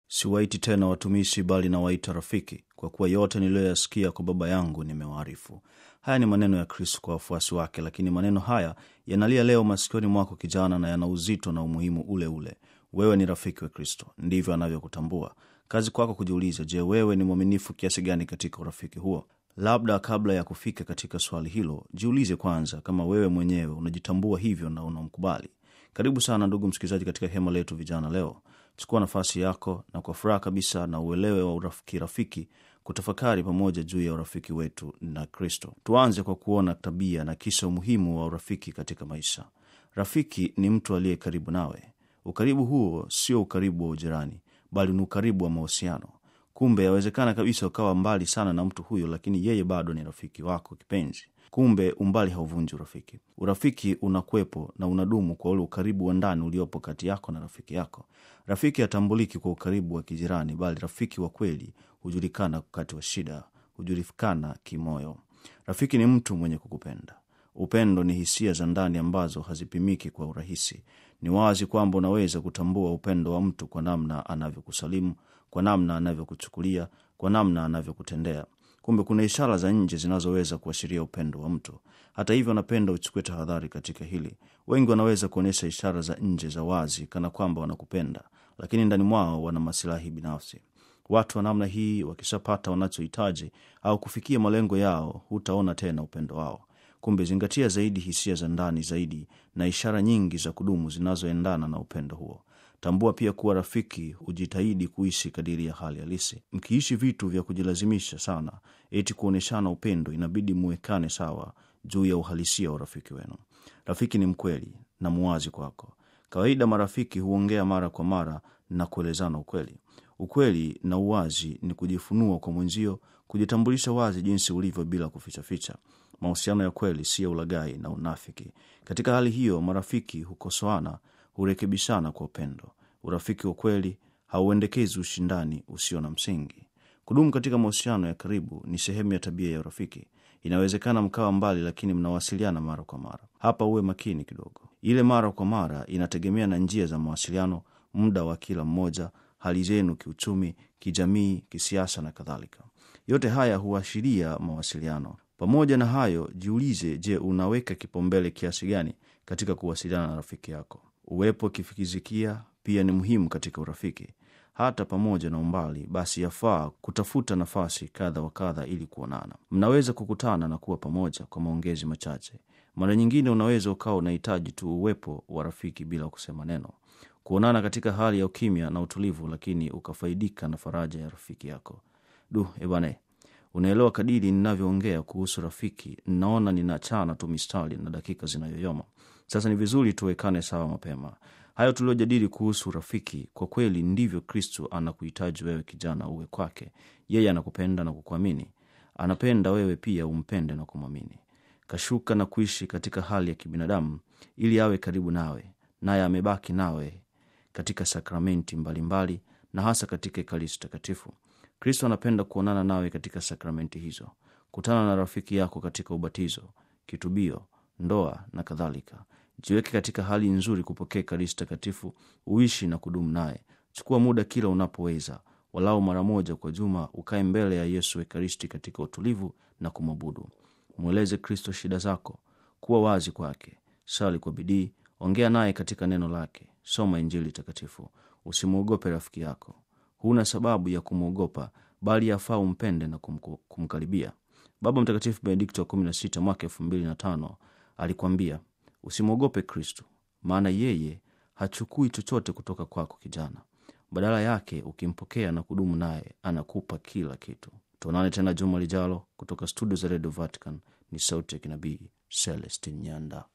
siwaiti tena watumishi, bali nawaita rafiki, kwa kuwa yote niliyoyasikia kwa Baba yangu nimewaarifu. Haya ni maneno ya Kristo kwa wafuasi wake, lakini maneno haya yanalia leo masikioni mwako kijana, na yana uzito na umuhimu ule ule. Wewe ni rafiki wa Kristo, ndivyo anavyokutambua. Kazi kwako kujiuliza, je, wewe ni mwaminifu kiasi gani katika urafiki huo? Labda kabla ya kufika katika swali hilo, jiulize kwanza kama wewe mwenyewe unajitambua hivyo na unamkubali. Karibu sana ndugu msikilizaji, katika hema letu vijana leo. Chukua nafasi yako na kwa furaha kabisa na uelewe wa urafiki rafiki kutafakari pamoja juu ya urafiki wetu na Kristo. Tuanze kwa kuona tabia na kisha umuhimu wa urafiki katika maisha. Rafiki ni mtu aliye karibu nawe. Ukaribu huo sio ukaribu wa ujirani, bali ni ukaribu wa mahusiano. Kumbe yawezekana kabisa ukawa mbali sana na mtu huyo, lakini yeye bado ni rafiki wako kipenzi. Kumbe umbali hauvunji urafiki. Urafiki unakwepo na unadumu kwa ule ukaribu wa ndani uliopo kati yako na rafiki yako. Rafiki hatambuliki kwa ukaribu wa kijirani, bali rafiki wa kweli hujulikana wakati wa shida, hujulikana kimoyo. Rafiki ni mtu mwenye kukupenda. Upendo ni hisia za ndani ambazo hazipimiki kwa urahisi. Ni wazi kwamba unaweza kutambua upendo wa mtu kwa namna anavyokusalimu, kwa namna anavyokuchukulia, kwa namna anavyokutendea. Kumbe kuna ishara za nje zinazoweza kuashiria upendo wa mtu. Hata hivyo, napenda uchukue tahadhari katika hili. Wengi wanaweza kuonyesha ishara za nje za wazi kana kwamba wanakupenda, lakini ndani mwao wana masilahi binafsi. Watu wa namna hii wakishapata wanachohitaji au kufikia malengo yao, hutaona tena upendo wao. Kumbe zingatia zaidi hisia za ndani zaidi na ishara nyingi za kudumu zinazoendana na upendo huo. Tambua pia kuwa rafiki hujitahidi kuishi kadiri ya hali halisi. Mkiishi vitu vya kujilazimisha sana eti kuonyeshana upendo, inabidi muwekane sawa juu ya uhalisia wa urafiki wenu. Rafiki ni mkweli na muwazi kwako. Kawaida marafiki huongea mara kwa mara na kuelezana ukweli. Ukweli na uwazi ni kujifunua kwa mwenzio, kujitambulisha wazi jinsi ulivyo bila kufichaficha. Mahusiano ya kweli si ya ulaghai na unafiki. Katika hali hiyo, marafiki hukosoana, hurekebishana kwa upendo. Urafiki wa kweli hauendekezi ushindani usio na msingi. Kudumu katika mahusiano ya karibu ni sehemu ya tabia ya urafiki. Inawezekana mkawa mbali, lakini mnawasiliana mara kwa mara. Hapa uwe makini kidogo. Ile mara kwa mara inategemea na njia za mawasiliano, muda wa kila mmoja, hali zenu kiuchumi, kijamii, kisiasa na kadhalika. Yote haya huashiria mawasiliano. Pamoja na hayo, jiulize, je, unaweka kipaumbele kiasi gani katika kuwasiliana na rafiki yako? Uwepo kifikizikia pia ni muhimu katika urafiki. Hata pamoja na umbali, basi yafaa kutafuta nafasi kadha wa kadha ili kuonana. Mnaweza kukutana na kuwa pamoja kwa maongezi machache. Mara nyingine unaweza ukawa unahitaji tu uwepo wa rafiki bila kusema neno, kuonana katika hali ya ukimya na utulivu, lakini ukafaidika na faraja ya rafiki yako. Du ebane, unaelewa, kadiri ninavyoongea kuhusu rafiki, ninaona ninachana tu mistari na dakika zinayoyoma. Sasa ni vizuri tuwekane sawa mapema. Hayo tuliojadili kuhusu rafiki, kwa kweli ndivyo Kristo anakuhitaji wewe kijana uwe kwake. Yeye anakupenda na kukuamini, anapenda wewe pia umpende na kumwamini. Kashuka na kuishi katika hali ya kibinadamu ili awe karibu nawe, naye amebaki nawe katika sakramenti mbalimbali mbali, na hasa katika Ekaristi Takatifu. Kristo anapenda kuonana nawe katika sakramenti hizo. Kutana na rafiki yako katika ubatizo, kitubio, ndoa na kadhalika. Jiweke katika hali nzuri kupokea Ekaristi Takatifu, uishi na kudumu naye. Chukua muda kila unapoweza, walau mara moja kwa juma, ukae mbele ya Yesu Ekaristi katika utulivu na kumwabudu. Mweleze Kristo shida zako, kuwa wazi kwake, sali kwa bidii, ongea naye katika neno lake, soma Injili takatifu. Usimwogope rafiki yako, huna sababu ya kumwogopa, bali yafaa umpende na kumkaribia. Baba Mtakatifu Benedikto wa kumi na sita mwaka elfu mbili na tano alikwambia usimwogope Kristo, maana yeye hachukui chochote kutoka kwako kijana. Badala yake ukimpokea na kudumu naye, anakupa kila kitu. Tuonane tena juma lijalo kutoka studio za redio Vatican. Ni sauti ya kinabii Celestin Nyanda.